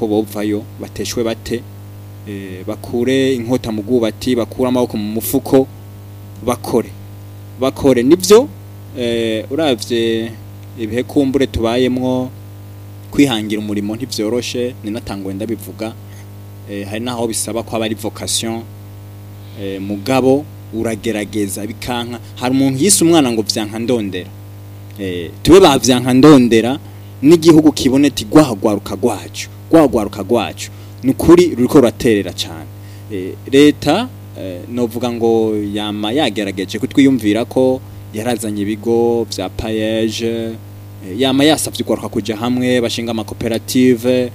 ko bovayo bateshwe bate eh, bakure inkota mu bwubati bakure amaboko mu mufuko bakore bakore nivyo eh, uravye ibihe kumbure tubayemwo kwihangira umurimo ntivyoroshe ninatangwe ndabivuga eh, hari naho bisaba ko aba ari vocation eh, mugabo uragerageza bikanka hari umuntu yise umwana ngo vyanka ndondera eh, tube bavyanka ndondera n'igihugu kibone ati gwahagwaruka gwacu gwahagwaruka gwacu nukuri ruriko ruraterera cyane eh, leta eh, novuga ngo yama yagerageje kutwiyumvira ko yarazanye ibigo vya payeje eh, yama yasavye ugwaruka kuja hamwe bashinga amakoperative eh,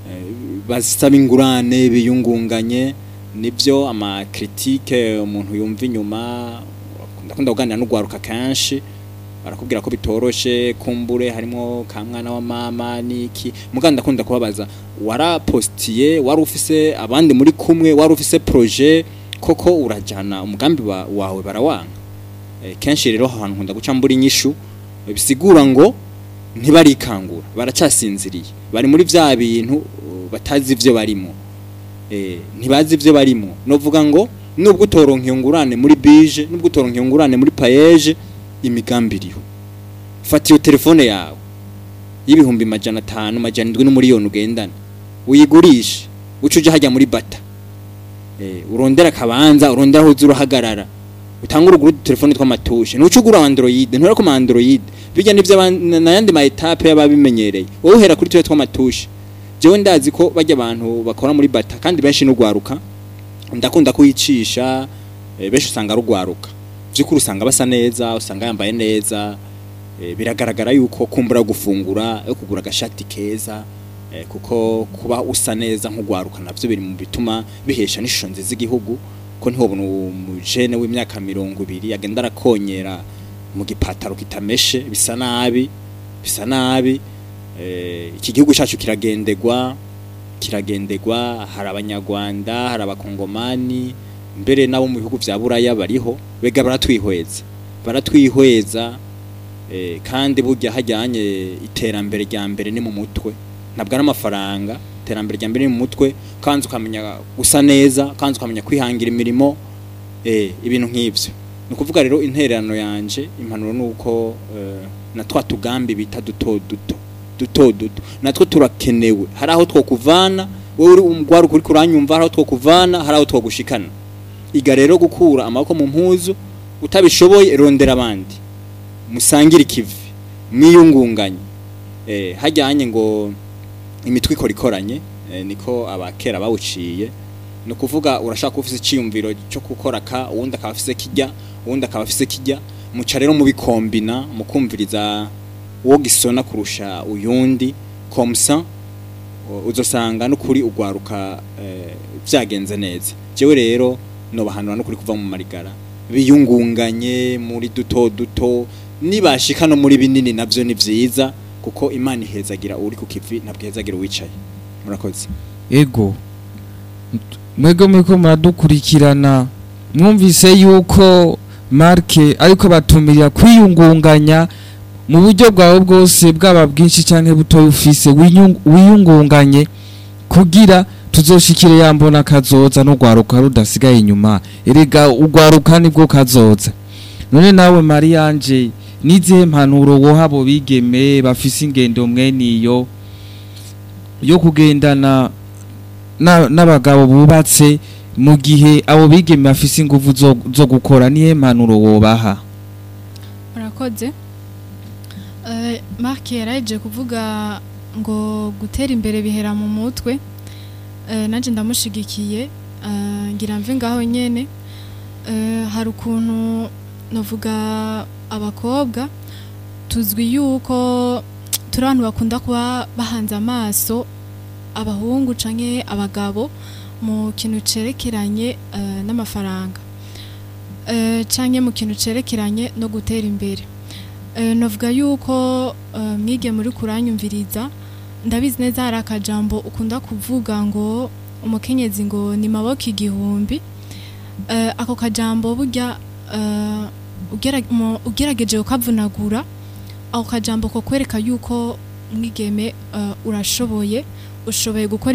basaba ingurane biyungunganye nibyo amakritike umuntu yumva inyuma ndakunda kuganira n'ugwaruka kenshi barakubwira ko bitoroshe kumbure harimo ka mwana wa mama niki muganda ndakunda kubabaza warapostiye wari ufise abandi muri kumwe wari ufise projet koko urajana umugambi wa, wawe barawanga e, kenshi rero ahantu nkunda guca mbura inyishu e, bisigura ngo ntibarikangura baracyasinziriye bari muri vya bintu uh, batazi ivyo barimo eh ntibazi ivyo barimo novuga ngo nubwo utoronka iyo ngurane muri bije nubwo utoronka iyo ngurane muri payeje imigambi iriho fata iyo telefone yawe y'ibihumbi majana atanu majana indwi n'umuriyoni ugendana uyigurishe uca uje hajya muri bata eh urondera akabanza urondera aho uza urahagarara utanga uruguru telefone tw'amatushe ntuca ugura android ntura ko android bijya n'ivyo n'ayandi ma etape y'ababimenyereye wowe uhera kuri tuwe tw'amatushe jewe ndazi ko bajya abantu bakora muri bata kandi benshi n'ugwaruka ndakunda kuyicisha eh, benshi usanga rugwaruka vyukuri usanga basa neza usanga yambaye neza eh, biragaragara yuko kumbura gufungura yo kugura agashati keza eh, kuko kuba usa neza nk'ugwaruka navyo biri mu bituma bihesha n'ishusho nziza igihugu ko ntihobona umujene w'imyaka mirongo ibiri agenda arakonyera mu gipataro kitameshe bisa nabi bisa nabi eh, iki gihugu cyacu kiragendegwa kiragendegwa hari abanyarwanda hari abakongomani mbere nabo mu bihugu vya buraya bariho bega baratwihweza baratwihweza eh, kandi burya hajyanye iterambere rya mbere ni mu mutwe ntabwo ari amafaranga iterambere rya mbere ni mu mutwe kandi ukamenya gusa neza kandi ukamenya kwihangira imirimo eh, ibintu nk'ivyo ni ukuvuga rero intererano yanje impanuro ni uko eh, na twa tugambi bita duto duto duto duto natwo turakenewe hari aho twokuvana wowe uri umugwaruka uri kuranyumva hari aho twokuvana hari aho twogushikana iga rero gukura amaboko mu mpuzu utabishoboye rondera abandi musangire ikivi mwiyungunganye eh, hajyanye ngo imitwe ikora ikoranye eh, niko abakera bawuciye ni ukuvuga urashaka ufise icyiyumviro cyo gukora ka uwundi akaba afise kijya uwundi akaba afise kijya muca rero mubikombina mukumviriza uwo gisona kurusha uyundi komsa uzosanga n'ukuri ugwaruka eh, vyagenze neza jewe rero nobahanura n'ukuri kuva mu marigara biyungunganye muri duto duto nibashika no muri binini navyo ni vyiza kuko imana ihezagira uri ku kivi ntabwo ihezagira uwicaye murakoze ego mwego muriko muradukurikirana mwumvise yuko marke ariko batumirira kwiyungunganya mu buryo bwawe bwose bwaba bwinshi cyangwa butoya ufise winyung- wiyungunganye kugira tuzoshikire yambona kazoza no gwaruka rudasigaye inyuma erega ugwaruka nibwo kazoza none nawe Marianje nizihe mpanuro woha abo bigeme bafise ingendo mweniyo yo kugendana na- n'abagabo bubatse mu gihe abo bigeme bafise ingufu zo, zo gukora nihe mpanuro wobaha murakoze Eh, mark yaraje kuvuga ngo gutera imbere bihera mu mutwe Eh, nanje ndamushigikiye Eh, ngira mve ngaho nyene Eh, hari ukuntu novuga abakobwa tuzwi yuko turi abantu bakunda kuba bahanze amaso abahungu canke abagabo mu kintu cerekeranye eh, n'amafaranga Eh, canke mu kintu cerekeranye no gutera imbere Eh, novuga yuko eh, mwige muri kuranyumviriza ndabizi neza hari akajambo ukunda kuvuga ngo umukenyezi ngo ni maboko igihumbi Eh, ako kajambo burya eh, ugera- mu- ugerageje ukavunagura ako kajambo ko kwereka yuko mwigeme eh, urashoboye ushoboye gukora